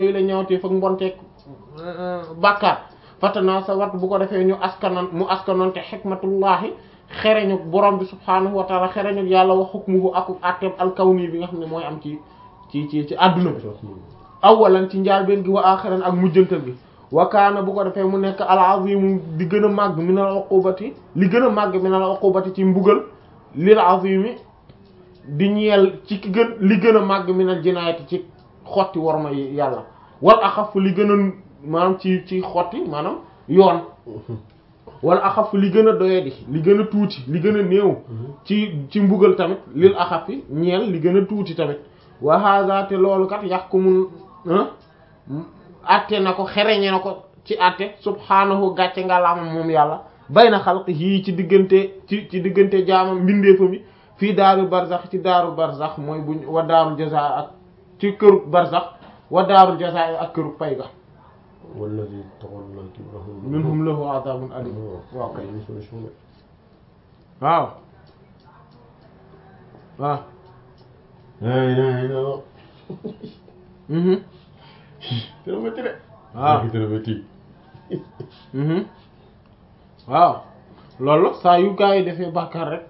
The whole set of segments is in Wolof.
yooyu la ñawtee fak mbonteeg bàkkaar fatana sa wat bu ko defee ñu askanan mu askanoonte xikmatullahi xereñu borom bi subhaanahu wa taala xereñu yàlla wa hukmuhu ak atteeb alkawni bi nga xam ne mooy am ci ci ci ci adduna bi awalan ci njaalbeen gi wa axiran ak mujjantal gi wa kaana bu ko defee mu nekk al azimu di gën a màgg min al uqubati li gën a màgg min al uqubati ci mbugal lil azimi di ñeel ci ki gën li gën a màgg min al jinaayati ci xotti worma yàlla wal axaf li gën a maanaam ci ci xotti maanaam yoon wala axaf li gën a doyadi li gën a tuuti li gën a néew ci ci mbugal tamit lil axaf yi ñeel li gën a tuuti tamit wa hada te loolu kat yaxkumu atte na ko xereñe na ko ci atte subhaanahu gàcce nga laamam moom yàlla bay na xalq yii ci diggante ci ci diggante jaamam mbindeefa mi fii daaru barzax ci daaru barzax mooy buñ wa daaru jaza ak ci këru barzax wa daaru jaza ak këru pay ga wallazi tawalla kibrahu minhum lahu adabun alim waaw kay une solution de waaw waaw ay ay non mhm dina métti de waaw dina métti mhm waaw loolu saa yu gaa yi defee bàkkaar rek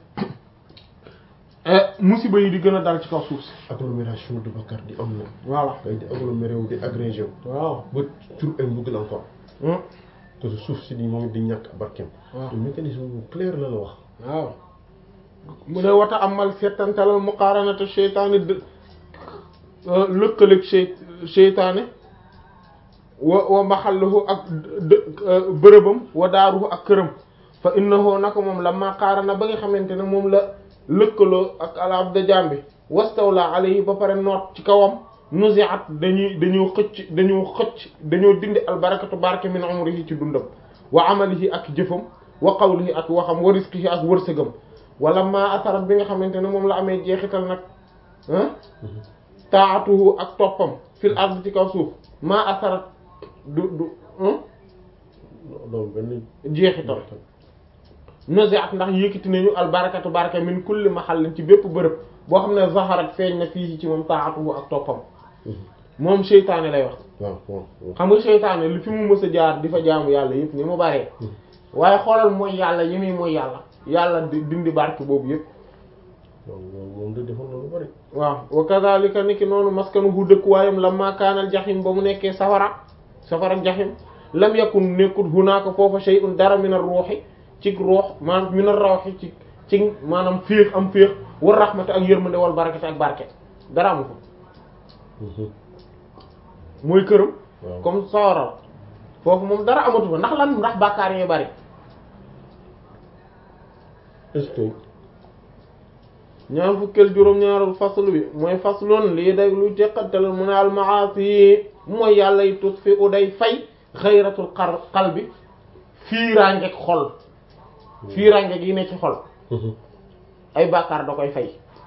musiba yi di gën a dal ci kaw suuf si agglomération de Bakar di am na voilà kay di aggloméré wu di agrégé wu waaw ba tur ay mbugal encore que suuf si di moom it di ñàkk barkeem waaw te mécanisme bu clair la la wax waaw mu ne wata amal seetantalal muqaaranata seytaane dë lëkkaleeg sey seytaane wa wa maxalluhu ak dë bërëbam wa daaruhu ak këram fa innahu naka moom la maqaarana ba nga xamante ne moom la lëkkaloo ak alab da jambi wastawla alayhi ba pare noot ci kawam nuzi'at dañuy dañoo xëcc dañoo xëcc dañoo dindi albarakatu barke min umrihi ci dundam wa amalihi ak jëfam wa qawlihi ak waxam wa rizqihi ak wërsëgam wala ma asarat bi nga xamante ne moom la amee jeexital nag ah taatuhu ak toppam fil ard ci kaw suuf ma asarat du du loolu benn jeexital nuzi'at ndax yëkkati nañu albarakatu barke min kulli mahallin ci bépp bërëb boo xam ne zaharat feeñ na fii ci moom taatuhu ak toppam moom seytaane lay wax waaw waaw xam nga seytaane li fi mu mës a jaar di fa jaamu yàlla yëpp ni mu baree waaye xoolal mooy yàlla yi muy mooy yàlla yàlla di dindi barke boobu yëpp moom moom de defoon na lu bari waaw wa kadhalika niki noonu maskanuhu dëkkuwaayam lamma kaanal jaxim ba mu nekkee safara safara jaxim lam yakun nekkul hunaaka foofa shay'un dara min ar-ruuhi ci ruux maanaam min ar-rawhi ci ci maanaam féex am féex war rahmata ak yërmande wal barakati ak barke dara amu ko mooy këram waaw comme sawara la foofu moom dara amatu fa ndax lan ndax bàkkaar yee bari est-ce que ñaar fukkeel juróom-ñaaral faslu bi mooy faslun lii day lu teqantal mu ne al maasi mooy yàlla yi tut fi u day fay xayratul xar xal bi fiiraangeeg xol fiiraange gi ne ci xol ay bàkkaar da koy fay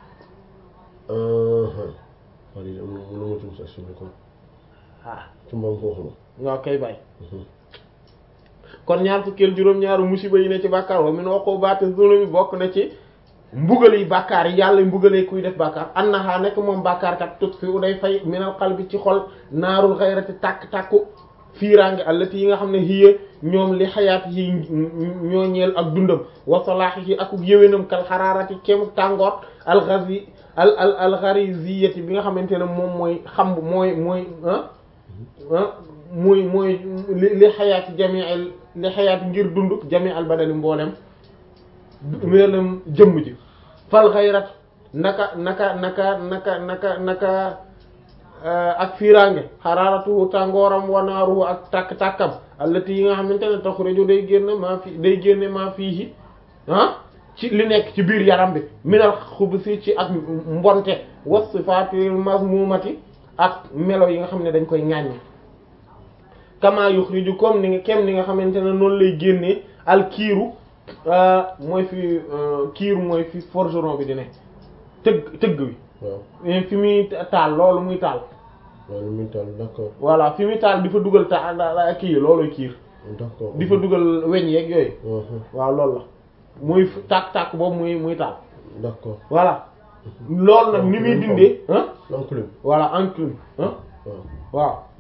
waaw lii am na mën na ma tudd sax suñu kon ah ci mbaam foofu la nga koy bàyyi kon ñaar fukkeel juróom-ñaaru musiba yi ne ci bàkkaar wa min uqubati zulumi bokk na ci mbugal yi bàkkaar yi yàlla mbugalee kuy def bàkkaar annaha nekk moom bàkkaar kat tut fi u day fay minal qalbi ci xol naarul xayrati tàkk-tàkku fiiraange allati yi nga xam ne hiya ñoom li xayaat yi ñoo ñeel ak dundam wa salaahihi ak yëwénam kal xaraarati kéemu tàngoor alxazi al al alxariziyati bi nga xamante ne moom mooy xam mooy mooy ah ah muy mooy li li xayaati jami al li xayaati ngir dund jami al badali mboolem mboolem jëmm ji fal xayrat naka naka naka naka naka naka ak fiiraange xaraaratuhu tàngooram wanaaruhu ak tàkk-tàkkam allati yi nga xamante ne taxurejo day génn maa fi day génne maa fii ah ci li nekk ci biir yaram bi minal xubusi ci ak mbonte was sifaatil mazmumati ak melo yi nga xam ne dañ koy ŋàññe kama yuxriju comme ni nga kem ni nga xamante ne noonu lay génnee al kiiru mooy fi kiiru mooy fi forgeron bi di ne tëgg tëgg wi waaw fi muy taal loolu muy taal loolu muy taal d'accord voilà fi muy taal di fa dugal ta kii yi looluy kiir d'accord di fa dugal weñ yeeg yooyu Mhm. waaw loolu la muy tàkk-tàkk boobu muy muy taal d'accord voilà loolu nag ni muy dindee ah l'enclume voilà enclume ah waaw waaw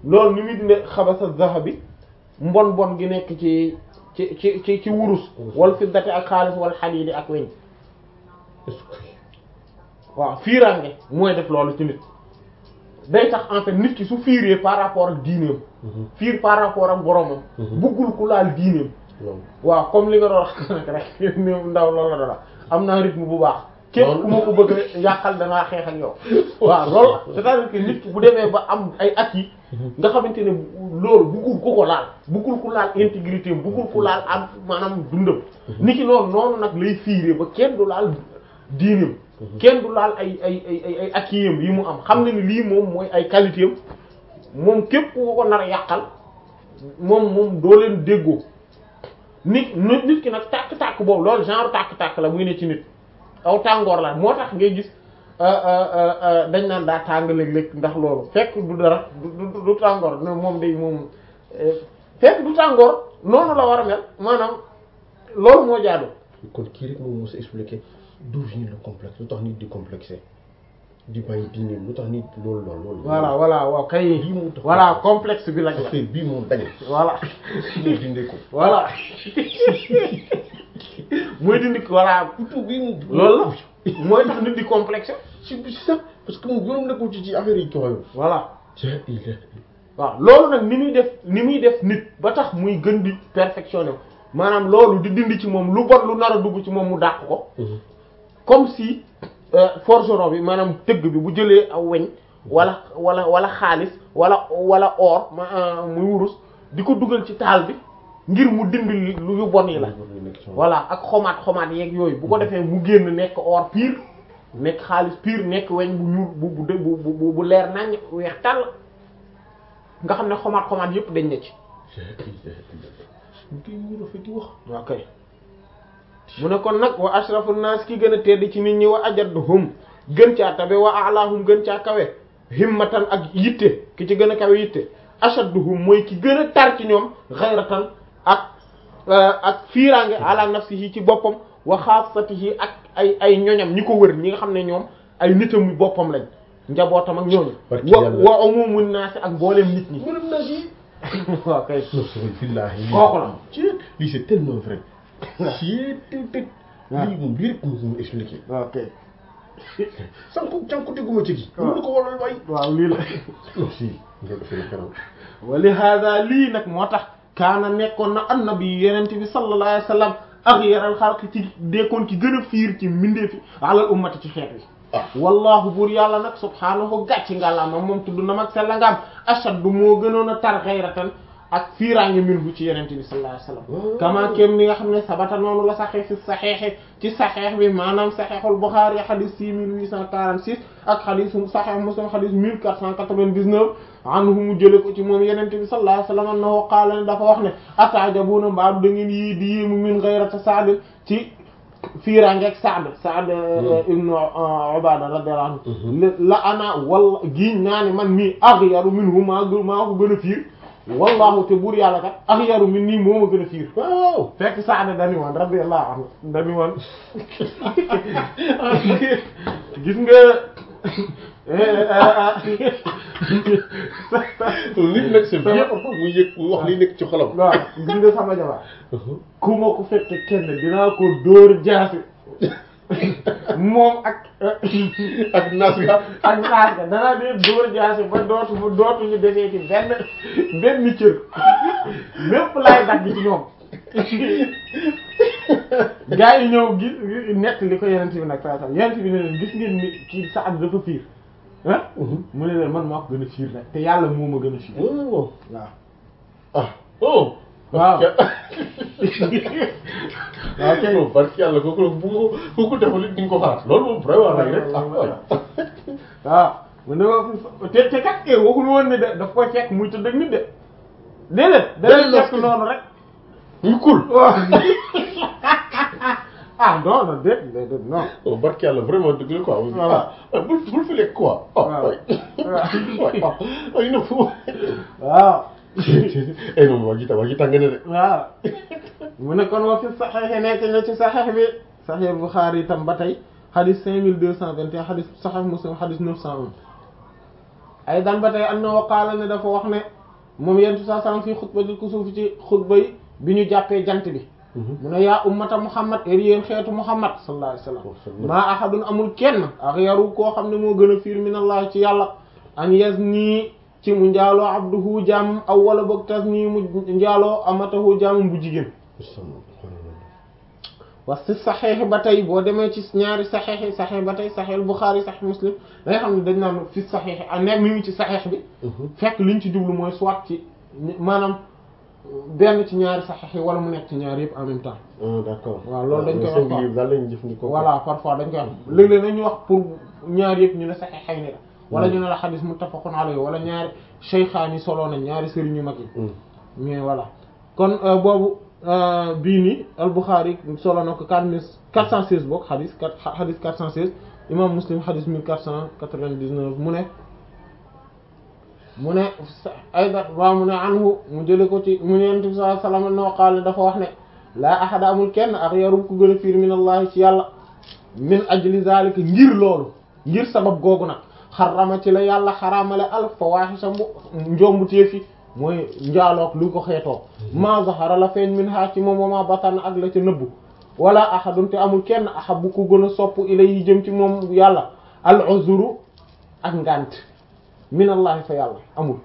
loolu ni muy dinde xabasa zahabi mbon bon gi nekk ci ci ci ci ci wurus wal fiddati ak xaalis wal xadiidi ak weñ est-ce que waaw fiiraange mooy def loolu ci nit day tax en fait nit ki su fiiree par rapport ak diineem fiir par rapport ak boromam buggul ku laal diineem waaw waaw comme li nga doon wax nag rek ni ndaw loolu la dara am naa rythme bu baax képp ku ma ko bëgg a yàqal dangaa xeex ak yow waaw loolu c'est-à-dire que nit ki bu demee ba am ay at yi nga xamante ne loolu buggul ku ko laal buggul ku laal intégrité am buggul ku laal am maanaam dundam nit ki noonu noonu nag lay fiiree ba kenn du laal diineem kenn du laal ay ay ay ay ay acquis yi mu am xam ne ni lii moom mooy ay qualité am moom képp ku ko nar a yàqal moom moom doo leen déggoo nit nit nit ki nag tàkk-tàkk boobu loolu genre tàkk-tàkk la muy ne ci nit aw tàngoor la moo tax ngay gis dañ naan daa tàng léeg-léeg ndax loolu fekk du dara du du du tàngoor ne moom day moom fekk du tàngoor noonu la war a mel maanaam loolu moo jaadu kon kii rek moom mos a expliqué d'où vient le complexe lu tax nit di complexé di bàyyi diine lu tax nit loolu loolu loolu. voilà voilà waaw kay lii moo tax voilà complexe bi nag la affaire bii moom dañ. voilà ñu dindee ko. voilà mooy dindi ko voilà surtout bii moom. loolu la mooy tax nit di complexe si si sax parce que moom yoonam nekkul ci ci affaire yi coono. voilà c'est il waaw loolu nag ni muy def ni muy def nit ba tax muy gën di perfectionné maanaam loolu di dindi ci moom lu bon lu nar a dugg ci moom mu dàq ko comme si euh, forgeron bi maanaam tëgg bi bu jëlee aw weñ wala wala wala xaalis wala wala or ma euh, muy wurus di ko dugal ci taal bi ngir mu dindi lu yu bon yi la voilà ak xomaat xomaat yeeg yooyu bu ko defee mu génn nekk or pur nekk xaalis pur nekk weñ bu ñuul bu bu dë- bu bu bu leer naññ weex tàll nga xam ne xomaat xomaat yépp dañ na ci kii mu rafet di wax. ok mu ne kon nag wa ashrafu naas ki gën a tedd ci nit ñi wa ajadduhum gën caa tabe wa a'lahum gën caa kawe himmatan ak yitte ki ci gën a kawe yitte ashadduhum mooy ki gën a tar ci ñoom ghayratan ak ak fiiraange ala nafsihi ci boppam wa xaasatihi ak ay ay ñoñam ñi ko wër ñi nga xam ne ñoom ay nitam boppam lañ njabootam ak ñooñu Barki wa Yàlla. wa umumun naas ak mboolem nit ñi mërëm naa si. waaw kay non c'est vrai billahi. Kooku la. ci lii c'est tellement vrai. ci tëj tëj. lii moom lii rek mu mu expliqué. ok sànq sànq dégguma ci gi. waaw mënu ko waral waay. waaw lii la non si. nga defee kanam. wali hada lii nag moo tax kaana nekkoon na annabi yenent bi sallallahu alayhi wa sallam axyaral xalq ci dekkoon ci gën a fiir ci mbindee fi alal ummati ci xeet wi ah wallahu buur yàlla nag subhaanahu gàcci ngàllaama moom tudd na mag sella ngaam ashaddu moo gënoon a tar xayratan ak fiiraange minhu ci yenent bi sallallahu alayhi wa sallam kama kem ni nga xam ne sabata noonu la saxee fi saxeexe ci saxeex bi maanaam saxeexul Buxaari xadis 6846 ak xadisu saxeex Muslim xadis 1499 anhu mu jële ko ci moom yenent bi sallallahu alayhi wa sallam annahu qaala ne dafa wax ne ataajabuuna mbaadu da ngeen yii di yéemu min gayrata Saad ci fiiraange ak Saad Saad ibnu Ubaada radiyallahu anhu la ana walla giiñ naa ne man mii aghyaru minhu maa gë- maa ko gën a fiir wallahu te buur yàlla kat aghyaru min nii moo ma gën a fiir waaw. fekk Saad dani woon radiyallahu anhu dani woon gis nga nit nag c'est bien parfois muy yëg muy wax li nekk ci xolam. waaw gis nga sama jabar ku ma ko fekk kenn dinaa ko dóor jaasi moom ak ak naas nga. ak naas ga danaa dee dóor jaasi ba dootu ba dootuñu defee ci benn benn cër lépp laay dagg ci ñoom gaa yi ñëw gis nett li ko yenent bi nag saa saa yenent bi ne leen gis ngeen ni kii sa at dafa fiir ah mu ne leen man maa ko gën a fiir nag te yàlla moo ma gën a fiir waaw. waaw ah oh. waaw ok non barke yàlla kooku bu ko kooku defal it di nga ko xalaat loolu moom vraiment lay rek ah waaw. waaw mu ne ma te te kat eh waxul woon ne de daf koy fekk muy tëdd ak nit de déedéet da Déedéet, lay fekk noonu rek ñu kul. waaw ah non non déet déedéet non oh barke yàlla vraiment dëgg la quoi. Voilà. ah bul bul fi lekk quoi. ah Waaw. waay. waay ah ay na fu. waaw ay non waa ji ta waa ji tàng na de. waaw mu ne kon wa fi saxeexe nekk na ci saxeex bi saxeex Buxaari itam ba tey xadis cinq mille deux cent vingt et un xadis saxeex Muslim xadis neuf cent un ay dan ba tey annahu qaala ne dafa wax ne moom yentu saa sallam fii xutbatul kusuuf ci xutba yi bi ñu jàppee jant bi mu ne yaa ummata muhammad er yéen xeetu muhammad sallallahu alayhi wasallam maa ahadun amul kenn ak yaru koo xam ne moo gën a fiir min allah ci yàlla an yas nii ci mu njaaloo abduhu jaam aw wala boog tas nii mu njaaloo amatahu jaamam bu jigéen wa si saxeex ba tey boo demee ci ñaari saxeex yi saxeex ba tey saxeex Buxaari saxeex Muslim da nga xam ne dañ naan fi saxeex a ne mi ngi ci saxeex bi fekk liñ ci jublu mooy soit ci maanaam benn ci ñaari saxeex yi wala mu nekk ci ñaari yëpp en même temps d'accord waaw loolu dañ koy wax quoi daal lañu jëfandikoo voilà parfois dañ koy wax léeg-léeg nañu wax pour ñaari yëpp ñu ne saxeex xëy ni la wala ñu ne la xadis muttafaqun alayhi wala ñaari shaykhaani solo nañ ñaari sëriñ yu mag yi mais voilà kon boobu bii nii al-Bukhari solo na ko quatre mille quatre cent seize boog xadis quatre xadis quatre cent seize imam Muslim xadis mille quatre cent quatre-vingt-dix-neuf mu ne mu ne ayda waaw mu ne anhu mu jële ko ci mu ne yonent bi sallallahu alayhi wasallam no qaala dafa wax ne laa ahada amul kenn ak yarum ku gën a fiir min allahi ci yàlla min ajli zalika ngir loolu ngir sabab googu nag xarama ci la yàlla xaraamale al fawahisha mu njombu téefi mooy njaaloog lu ko xeetoo ma zahara la feeñ min ha ci moom wama batan ak la ca nëbbu wala ahadun te amul kenn ahabu ku gën a sopp ilayhi jëm ci moom yàlla al uzru ak ngant min allahi fa yàlla amul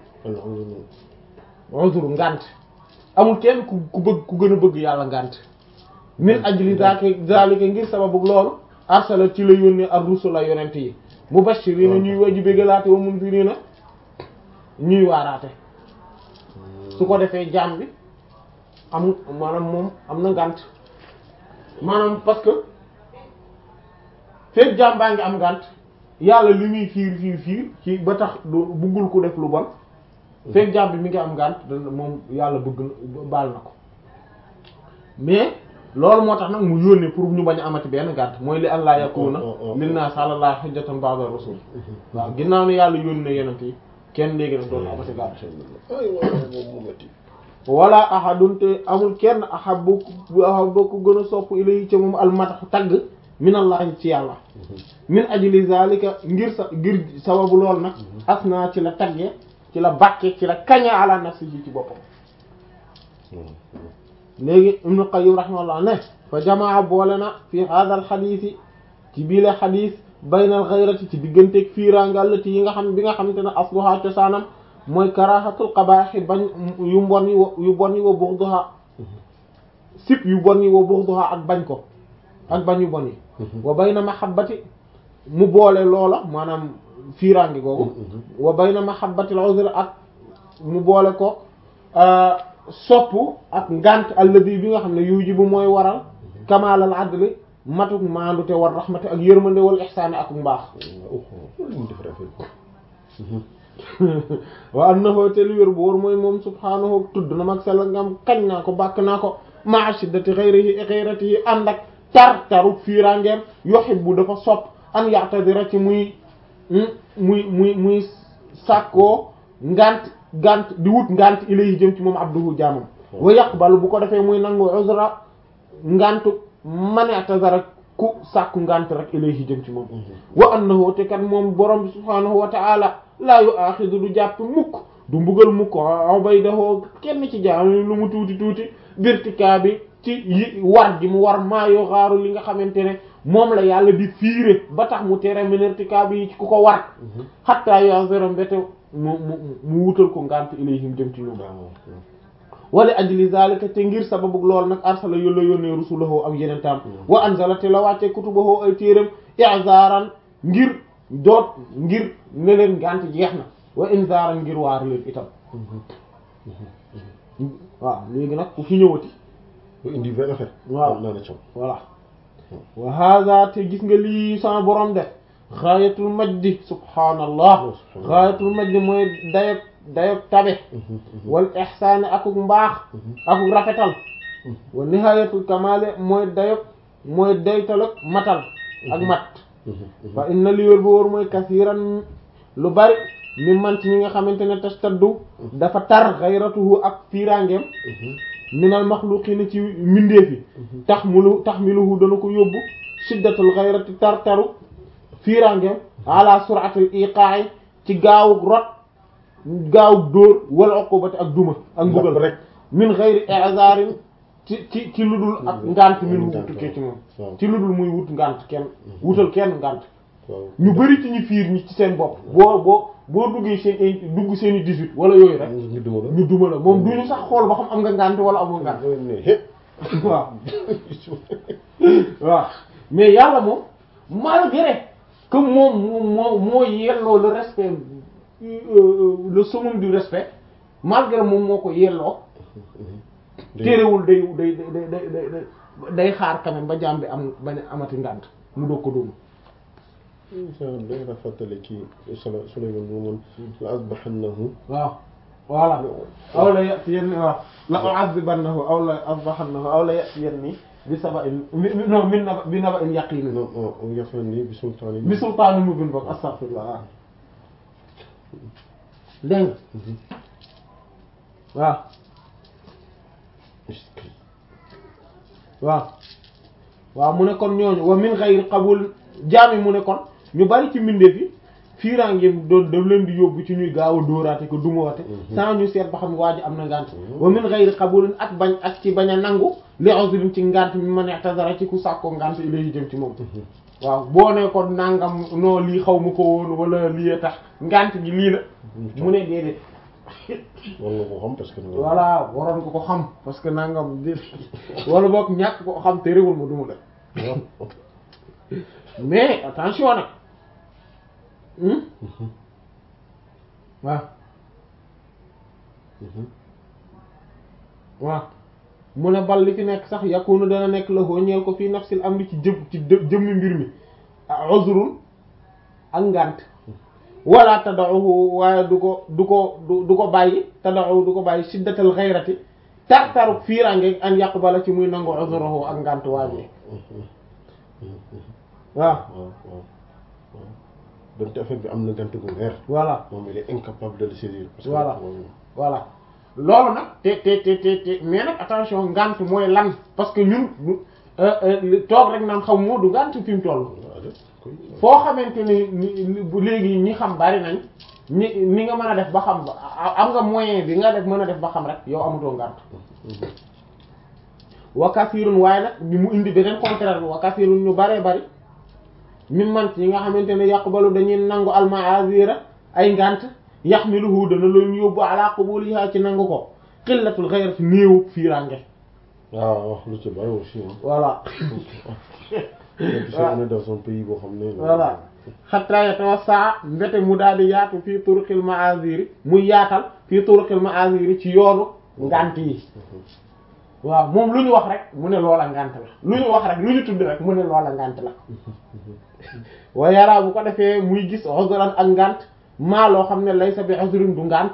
uzru ngant amul kenn ku ku bëgg ku gën a bëgg yàlla ngant min ajli zaka zalika ngir sababu loolu arsala ci la yónnee ar rusula yonent yi mubashirina ñuy waji bégalaate wa mundirina ñuy waaraate su ko defee jaam bi am maanaam moom am na ngànt maanaam parce que fekk jaam baa ngi am ngànt yàlla li muy fiir fiir fiir ci ba tax du buggul ko def lu bon fekk jaam bi mi ngi am ngànt dana moom yàlla bëgg na baal na ko mais loolu moo tax nag mu yónnee pour ñu bañ a amati benn ngànt mooy li allah yakuna linnaas ala llahi hujjatan ba'da rasul waaw ginnaaw ne yàlla yónnee yenent yi kenn léegi nag doon amati ngànt wala ahadun te amul kenn ahabbu ahabbu ku gën a sopp ilayhi ca moom almataxu tagg minallahi ci yàlla min ajli zalika ngir sa ngir sababu lool nag asna ci la tagge ci la bàkke ci la kaña ala nafsihi ci boppam léegi ibnu qayyim rahimahullah ne fa jamaa boole na fi hadha al xadiisi ci bii la xadiis bayna al ghayrati ci digganteeg fiiraangallati yi nga xam bi nga xamante ne asluha cosaanam mooy karahatul qabaaxi bañ yu mbon yi wa yu bon yi wa bughdaha sip yu bon yi wa bughdaha ak bañ ko ak bañ yu bon yi wa bayna mahabbati mu boole loola maanaam fiiraange googu wa bayna mahabbatil uzr ak mu boole ko sopp ak ngant alladi bi nga xam ne yujibu mooy waral kamaalal adli matuk maandute war rahmati ak yërmande wal ihsaani ak mbaax wa annahu te li wér bu wóor mooy moom subhaanahu tudd na mag sell ngam kañ naa ko bàkk naa ko ma'a shiddati ghayrihi ghayratihi ànd ak tar taru fiirangeem yuhibbu dafa sopp an ya'tadira ci muy muy muy muy sàkkoo ngant ngant di wut ngant ilayhi jëm ci moom abduhu jaamam wa yaqbalu bu ko defee muy nangu uzra ngantu man i'tazara ku sàkku ngant rek ilayhi jëm ci moom wa annahu te kat moom borom bi subhaanahu wa ta'ala laa yu aaxidu du jàpp mukk du mbugal mukk ubaydahu kenn ci jaam lu mu tuuti tuuti birtikaa bi ci yi war gi mu war maa yoo xaaru li nga xamante ne moom la yàlla di fiire ba tax mu tere minirtikaa bi ci ku ko war xattaa yo zéro mbéte mu mu mu wutal ko ngant ilayhim jëm ci ñoom wala ajli zalika te ngir sababu lool nag arsala yólla yónnee rusulahu ak yeneen taam wa anzala te la wàcce kutubahu ay téeram i'zaran ngir doot ngir ne leen ngant jeex na wa inzaran ngir waar leen itam waaw léegi nag ku fi ñëwati indi benn affaire waaw naa la coow voilà wa hada te gis nga lii sama borom def xaayatul majdi subhaanallah xaayatul majdi mooy dayog dayog tabe wal ihsaani akuk mbaax akuk rafetal wa nihayatul kamale mooy dayog mooy daytalog matal ak mat fa inna li wér bu wóor mooy kasiran lu bari mi man ci ñi nga xamante ne tastaddu dafa tar xayratuhu ak fiirangeem minal maxluqiina ci mbindeef yi tax mulu tax miluhu dana ko yóbbu shiddatul xayrati tar taru fiirangeem ala suratil iqaa'i ci gaawug rot gaaw dóor wala uqubati ak duma ak mbugal rek min ghayri i'zarin ci ci ci lu dul ak ngant min wu tukkee ci moom waaw ci lu dul muy wut ngant kenn wutal kenn ngant waaw ñu bari ci ñu fiir ñi ci seen bopp boo boo boo duggee seen i dugg seen i 18 wala yooyu rek ñu duma la ñu duma la moom duñu sax xool ba xam am nga ngant wala amul ngant ne hé waaw waaw mais yàlla moom malgré que moom moo moo moo yelloo le respect euh, le summum du respect malgré moom moo ko yelloo téerewul day day day day day day xaar quand même ba jaam bi am bañ a amati ngànt mu doog ko dóomu day rafetale kii sala Sulaymaan mu moon la asbahannahu waaw voilà aw la yatiyanni waaw la u'adhibannahu aw la asbahannahu aw la yatiyanni bi saba'in mi- mi- non min naba bi naba'in yaqin non non yafani bi sultaani bi sultaani mubin bokk astaghfirullah waaw dégg nga waaw waaw waaw mu ne kon ñooñu wa min ghayri qabul jaami mu ne kon ñu bari ci mbindeef yi fiiraangeem doon daf leen di yóbbu ci ñuy gaaw a dóoraate ko dumawaate sans ñu seet ba xam waa ji am na ngànt wa min ghayri qabulin ak bañ ak ci bañ a nangu li uzrin ci ngànt mi ma neex tazara ci ku sàkkoo ngànt ilayhi jëm ci moom waaw boo ne ko nangam non lii xaw ma ko woon wala lii tax ngànt gi lii la mu ne déedéet war nga ko xam parce que voilà waroon ko ko xam parce que nangam di wala boog ñàkk ko xam te réewul ma duma la mais attention nag hmm waaw waaw mu ne bal li fi nekk sax yakunu dana nekk la hoo ñeel ko fii nafsil amri ci jëm ci jë- jëmmi mbir mi ah uzrun ak ngànt wala tada'uhu waaye du ko du ko du du ko bàyyi tada'uhu du ko bàyyi shiddatal ghayrati tar taru fiirange an yaqbala ci muy nangu uzruhu ak ngànt waaye waaw waaw waaw waaw donte affaire bi am na gant gu weer voilà moom il est incapable de le saisir parce que Voilà. moom- voilà loolu nag te te te te te mais nag attention ngànt mooy lan parce que ñun du euh, euh, li- toog rek naan xam moo du ngànt fi mu toll waaw de koy foo xamante ni ni ni- bu léegi ñi xam bari nañ ñi ni nga mën a def ba xam ba a- am nga moyen bi nga def mën a def ba xam rek yow amutoo ngànt wa kasirun waaye nag bi mu indi beneen contraire bi wa kasirun ñu baree bari mi man ci ñi nga xamante ne yaqbalu dañuy nangu almaazira ay ngànt yaxmiluhu dana leen yóbbu ala qabuliha ci nangu ko qillatul ghayrati néewu fiirange waaw wax lu ci bari aussi hein. voilà même si on est dans un pays boo xam ne voilà xatta yatawassa mbete mu daal di yaatu fii turuqil maaziri muy yaatal fii turuqil maaziri ci yoonu ngànt yi waaw moom lu ñu wax rek mu ne loola ngànt la lu ñu wax rek lu ñu tudd rek mu ne loola ngànt la wa yara bu ko defee muy gis uzran ak ngànt maa loo xam ne laysa bi uzrin du ngànt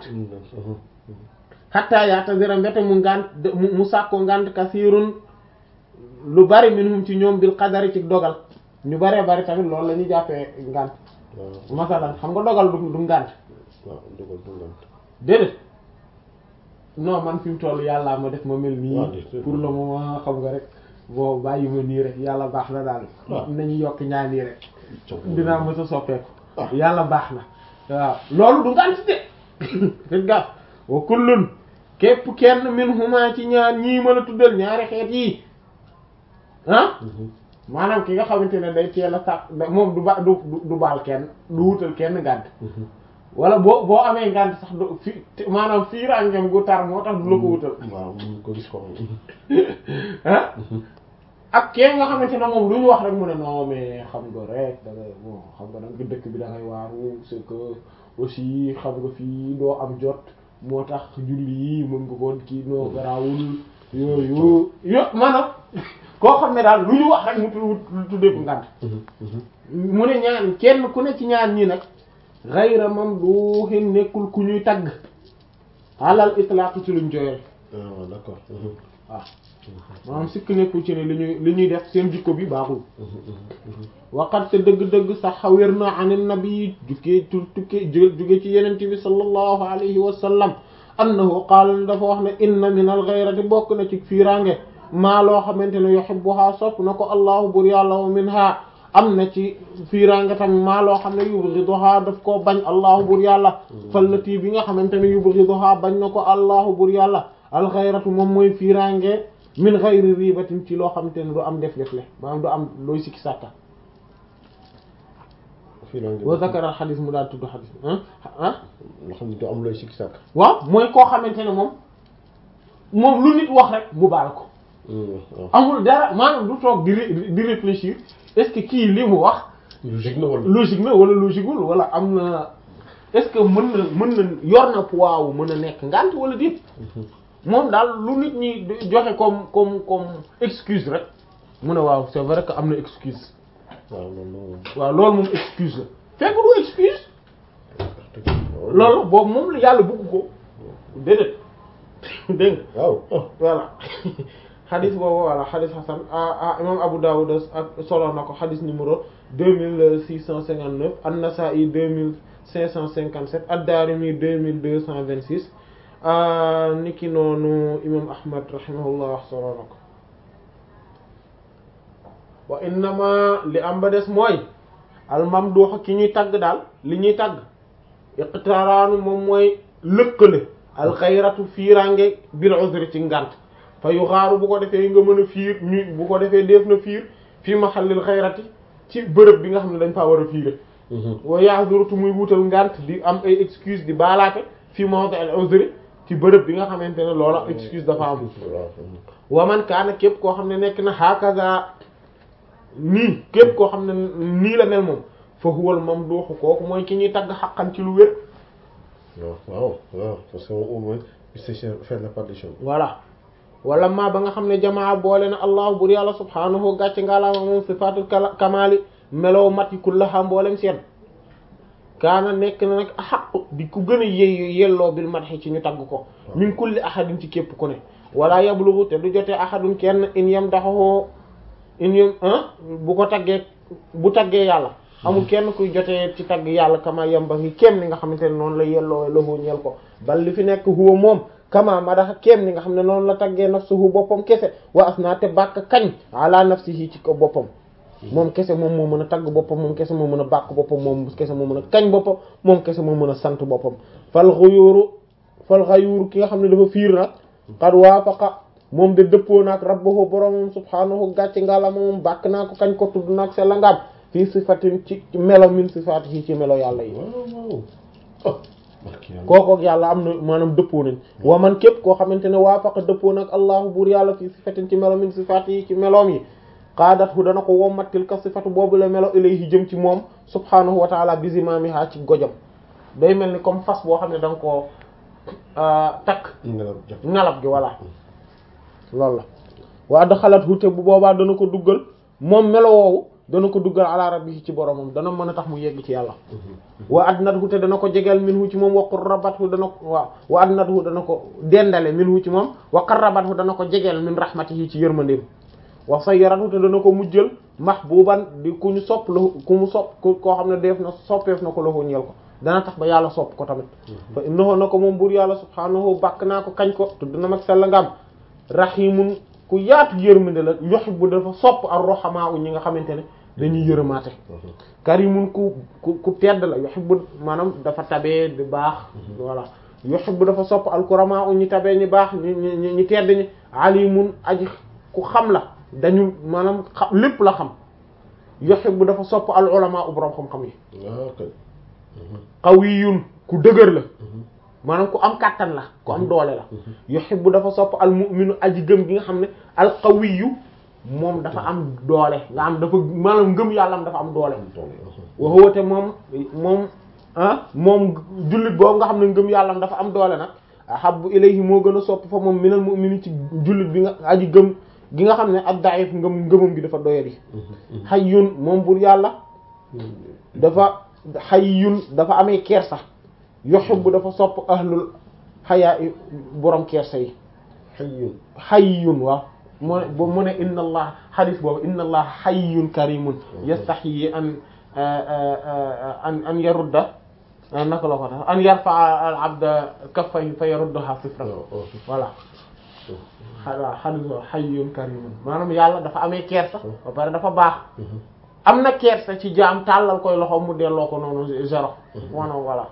xatta ya'tazira mbete mu ngànt mu mu sàkko ngànt kasirun lu bari minhum ci ñoom bil qadari ci dogal ñu baree bari tamit loolu la ñuy jàppee ngànt waaw masalan xam nga dogal du du ngànt waaw dogal du ngant déedéet non man fi mu toll yàllaa ma def ma mel nii waaw déedéet. pour le moment xam nga rek boo bàyyi ma nii rek yàlla baax na daal waaw. nañu yokk ñaan yi rek Coow. dinaa mës a soppeeku Ah. yàlla baax na waaw loolu du ngànt de fekk nga wa kullun képp kenn min huma ci ñaar ñii mën a tuddal ñaari xeet yi ah Mhm. maanaam ki nga xamante ne day teel a sàkk da- moom du ba du du- du baal kenn du wutal kenn ngànt Mhm. wala boo boo amee ngànt sax du fi te- maanaam fii ràngam gu tar moo tax du la ko wutal waaw mu ko gis ko ah ak kee nga xamante ne moom lu ñu wax rek mu ne non mais xam nga rek da ngay bon xam nga da nga dëkk bi da ngay waaru c'est que aussi xam nga fii doo am jot moo tax julli yi mën nga ko kii noo garaawul yooyu yo maanaam koo xam ne daal lu ñu wax rek mu tudd tuddee ko ngànt mu ne ñaan kenn ku ne ci ñaan ñi nag ghayra mamduhin nekkul ku ñuy tagg alal itlaq ci luñ joyal ah waaw d'accord Mhm. waaw maanaam sikk nekkul ci ne li ñuy li ñuy def seen jikko bi baaxul Mhm. Mhm. waqat te dëgg-dëgg sax xawér na anin nabi jukkee tu tukkee jóge ci yenente bi sallallahu alayhi wa sallam annahu qaala dafa wax ne inna min al ghayrati bokk na ci fiirange maa loo xamante ne yuhibbuha sopp na ko allahu bur yàlla wa minha am na ci fiiraange tamit maa loo xam ne yubghiduha daf koo bañ allahu bur yàlla fallati bi nga xamante ne yubghiduha bañ na ko allahu bur yàlla alxayratu moom mooy fiiraange min xayri ribatin ci loo xamante ne du am def def le maanaam du am looy sikki sàkka fiiraange wa zakara xadis mu daal tudd xadis ah ah loo xam ne du am looy sikki sàkk waaw mooy koo xamante ne moom moom lu nit wax rek mu baal ko waaw amul dara maanaam du toog di ré- di réfléchir est-ce que kii li mu wax logique na wala logique na wala logiqueul wala am na est-ce que mën na mën na yor na poids wu mën a nekk ngant wala déet moom daal lu nit ñi di joxe comme comme comme excuse rek mu ne waaw c'est vrai que am na excuse waaw loolu waaw loolu moom excuse la fekk du excuse loolu boobu moom la yàlla bëgg ko déedéet dégg nga waaw ah voilà xadis boobu voilà xadis xasan ah ah imam Abu Dawud ak solo na ko xadis numéro deux mille six cent cinquante neuf an-Nasa'i deux mille cinq cent cinquante sept ad-Darimi deux mille deux cent vingt six niki noonu imam Ahmad rahimahullah solo na ko wa innama li am ba des mooy al-mamduh ki ñuy tagg daal li ñuy tagg iqtaraanu moom mooy lëkkale alxayratu fiirange bil uzri ci ngant fa yu xaaru bu ko defee nga mën a fiir ñu bu ko defee def na fiir fii mahallil xayrati ci bërëb bi nga xam ne dañ faa war a fiire wa ya'zurutu muy wutal ngant di am ay excuse di baalaate fii mawdi al uzri ci bërëb bi nga xamante ne loola excuse dafa am wa man kaana képp koo xam ne nekk na hakaza nii képp koo xam ne nii la mel moom fa huwal mamduhu kooku mooy ki ñuy tagg xaqan ci lu wér waaw waaw waaw parce que au moins il sait faire la part des choses voilà wala ma ba nga xam ne jamaa boole na allahu bur yàlla subhaanahu gàcce ngaalaama moom sifaatul kamaali melow mat yi kullaha mboolem seen kaana nekk na nag xaq di ku gën a yey yelloo bil madhi ci ñu tagg ko min kulli ahadin ci képp ku ne wala yablughu te du jotee ahadun kenn in yam daxaxoo in yam bu ko taggee bu taggee yàlla amul kenn kuy jotee ci tagg yàlla kama yamba ngi kéem ni nga xamante ne noonu la yelloo lahu ñeel ko bal li fi nekk huwa moom kama madaxa kéem ni nga xam ne noonu la taggee nafsuhu boppam kese wa asna te bàkk kañ ala nafsihi ci ko boppam moom kese moom moo mën a tagg boppam moom kese moo mën a bàkk boppam moom kese moo mën a kañ boppam moom kese moo mën a sant boppam fal xuyuuru fal xayuuru ki nga xam ne dafa fiir nag qad waafaqa moom de dëppoo naag rabbahu boromam subhaanahu gàcce ngaalama moom bàkk naa ko kañ ko tudd naag se la ngaam fii sifatin ci melo min sifaatihi ci melo yàlla yi waaw waaw kooku ak yàlla am na maanaam dëppoo nañ wa man képp koo xamante ne waafaqa dëppoo nag allahu buur yàlla fii sifatin ci melo min sifaatihi ci meloom yi qaadathu dana ko wommatil ka sifatu boobu la melo ilayhi jëm ci moom subhaanahu wa taala bizimaamiha ci gojam day mel ni comme fas boo xam ne da nga koo takk ngalab gi voilà loolu la wa adxalathu te bu boobaa dana ko duggal moom melo woowu dana ko duggal ala rabbihi ci boromam dana mën a tax mu yegg ci yàlla wa adnathu te dana ko jegeel minhu ci moom wa qurrabathu dana ko waaw wa adnathu dana ko dendale minhu ci moom wa qarrabathu dana ko jegeel min rahmatihi ci yërmandeem wa sayyarathu te dana ko mujjal mahbuban di ku ñu sopp la ku mu sopp koo xam ne def na soppeef na ko la ko ñeel ko dana tax ba yàlla sopp ko tamit fa innahu na ko moom buur yàlla subhaanahu bàkk naa ko kañ ko tudd na mag sell ngam rahimun ku yaatu yërmande la yuhibbu dafa sopp ar-ruhamaa ñi nga xamante ne dañuy yërëmaate karimun ku ku ku tedd la yuhibbu maanaam dafa tabee di baax voilà yuhibbu dafa sopp al-kuramaa ñi tabee ñi baax ñi ñi ñi tedd ñi alimun aji ku xam la dañu maanaam xam lépp la xam yuhibbu dafa sopp al-ulamaa borom xam-xam yi qawiyun ku dëgër la maanaam ku am kàttan la ku am doole la yuhibbu dafa sopp al mu'minu aji gëm gi nga xam ne al qawiyu moom dafa am doole nga am dafa maanaam ngëm yàlla am dafa am doole wa huwa te moom moom ah moom jullit boobu nga xam ne ngëm yàlla am dafa am doole nag ahabbu ilayhi moo gën a sopp fa moom minal mu'mini ci jullit bi nga aji gëm gi nga xam ne ak da'if ngëm ngëmam gi dafa doyadi hayyun moom bur yàlla dafa hayyun dafa amee kersa yuhibbu dafa sopp ahlul xayaa i borom kersa yi hayyun hayyun waaw mu ne mu ne inna allah xadis boobu inna allah hayyun karimun yastaxyi an an an yarudda naka la ko tax an yarfa al abda kaffayhi fa yaruddaha sifran voilà voilà xadis boobu hayyun karimun maanaam yàlla dafa amee kersa ba pare dafa baax am na kersa ci jaam tàllal koy loxo mu delloo ko noonu zéro wana voilà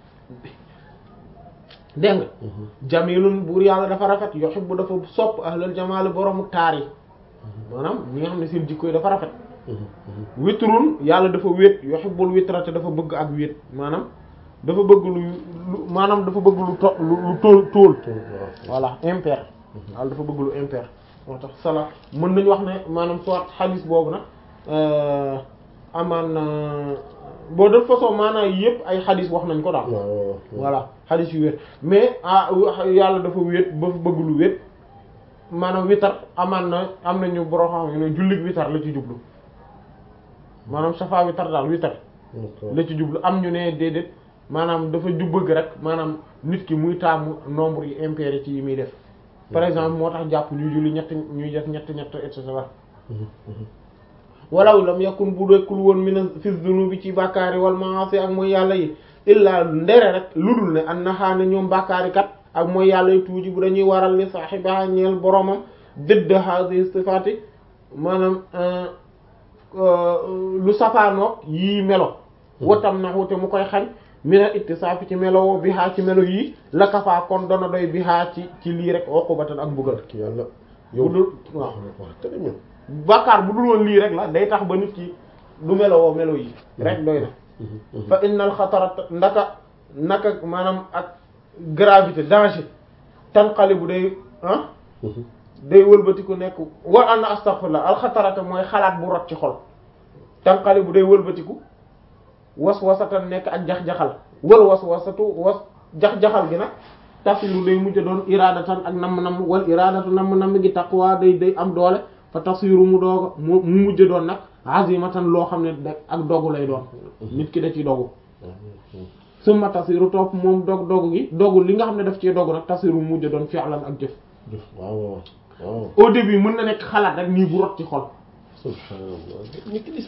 dégg nga jamilun buur yàlla dafa rafet yuhibbu dafa sopp ahlal jamaali boroomu taar yi maanaam ñi nga xam ne seen jikko yi dafa rafet witrun yàlla dafa wéet yuhibbul witra te dafa bëgg ak wéet maanaam dafa bëgg lu lu maanaam dafa bëgg lu to lu lu tóol tóol voilà impair yàlla dafa bëgg lu impair moo tax sala mën nañu wax ne maanaam soit xadis boobu nag amaan na boo de façon maanaam yëpp ay xadis wax nañ ko daal voilà xadis yu wéet mais ah yàlla dafa wéet ba bëgg lu wéet maanaam witar amaan na am nañu boroo xam ne jullit witar la ci jublu maanaam safa witar daal witar la ci jublu am ñu ne déedéet maanaam dafa ju bëgg rek maanaam nit ki muy taamu nombre yi impair ci yi muy def par exemple moo tax jàpp ñuy julli ñett ñuy def ñett ñett et cetera walaw lam yakun bu dekkul woon min fi dunubi ci bàkkaari wal maasi ak mooy yàlla yi illaa ndere rek lu dul ne an naxaane ñoom bàkkaari kat ak mooy yàlla yi tuuti bu dañuy waral li saaxibaha ñeel boromam dëdd hadi sifaati maanaam lu safaanoog yii melo watam na wute mu koy xañ mina ittisaafi ci melo bi haa ci melo yii la kafaa kon dona doy bi haa ci ci lii rek uqubatan ak mbugal yàlla bu dul waaw te dañu bàkkaar bu dul woon lii rek la day tax ba nit ki du melowoo melo yi rek doy na fa innal xatarat ndaka naka maanaam ak gravité danger tanqali bu day ah day wëlbatiku nekk war anna astaghfirullah alxatarata mooy xalaat bu rot ci xol tanqali bu day wëlbatiku was wasatan nekk ak jax-jaxal wal was wasatu was jax-jaxal gi nag tasiru day mujj doon iradatan ak namm-namm wal iradatu namm-namm gi taqwa day day am doole fa tasiru mu dooga mu mu mujj doon nag azimatan loo xam ne da ak dogu lay doon nit ki da ci dogu summa tasiru topp moom dog dogu gi dogu li nga xam ne daf ci dogu nag tasiru mu mujj doon fi'lan ak jëf waaw waaw waaw au début mën na nekk xalaat rek nii bu rot ci xol subhanallah